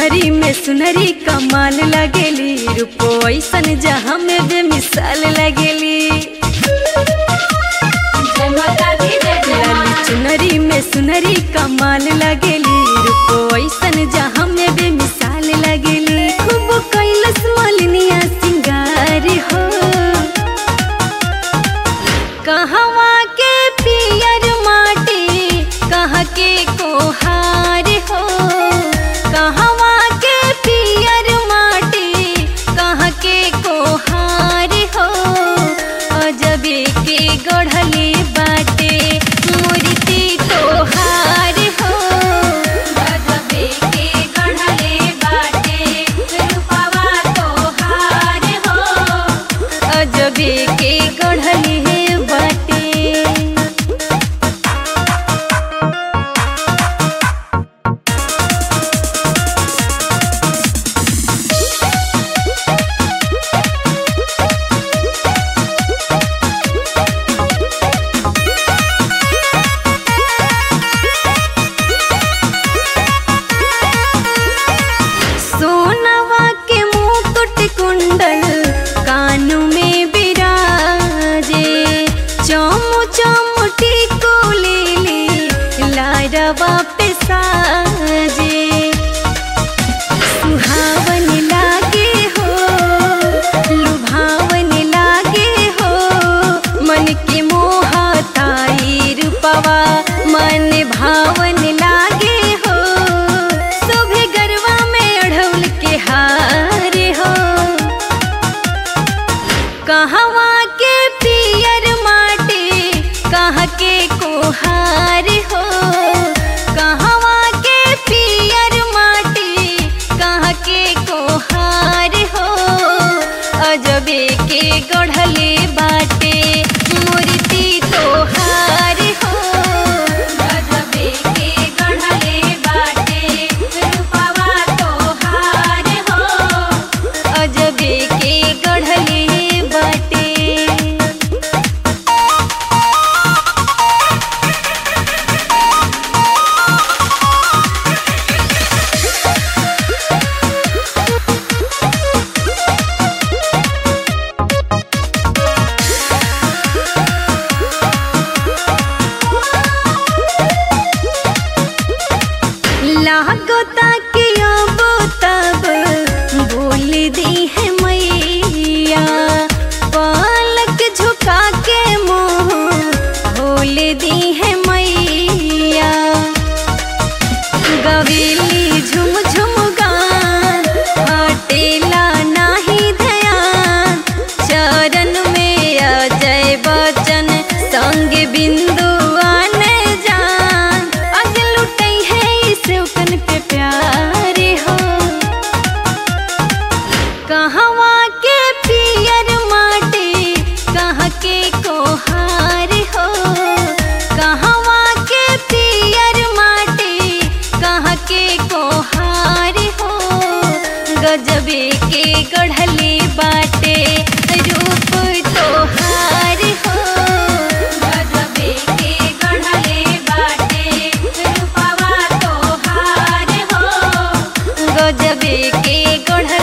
चुनरी में सुनरी कमाल लगेली रूपो ऐसन जहाँ में बेमिसाल लगेली लाली चुनरी में सुनरी कमाल लगेली रूपो ऐसन जहाँ में बेमिसाल लगेली खूब कैलस मलिनिया सिंगार हो कहवा के पियर माटी कहाँ के कोहार हो कहवा के पियर माटी कहाँ के कोहार हो अजबे के गढ़ले बाटे मूर्ति तोहार हो अजबे के गढ़ले बाटे रूपवा तोहार हो अजबे के गढ़ले बाटे सोनवा के मुकुट कुंडल कानू में बिराजे चमु चमुटी को ले ले लारवा पे साजे सुहावन लागे हो लुभावन लागे हो मन के मोहताई रूपवा मन भावन लागे हो शोभे गरवा में अढ़ौल के हार हो कहवा के पियर माटी कहाँ के कोहार हो कहवा के पियर माटी कहाँ के कोहार हो अजबे के गढ़ले बाटे मूर्ति तोहार हो अजबे के गढ़ले बाटे रूपवा तोहार हो अजबे के गढ़ले बाटे लागता कि अब तब बोल दी है मैया पलक झुका के मुंह खोल दी है मैया गवेली झुम झुम गान हटेला नाही ध्यान चरण में अजय बचन संग बिंदु आने जान अग लुटई है इस उकन पे प्यारे हो कहवा के पियर माटी कहाँ के कोहार हो कहवा के पियर माटी कहाँ के कोहार हो गजबे के गढ़ले बाटे रूप तोहार हो गजबे के गढ़ले बाटे रूपवा तोहार हो गजबे के गढ़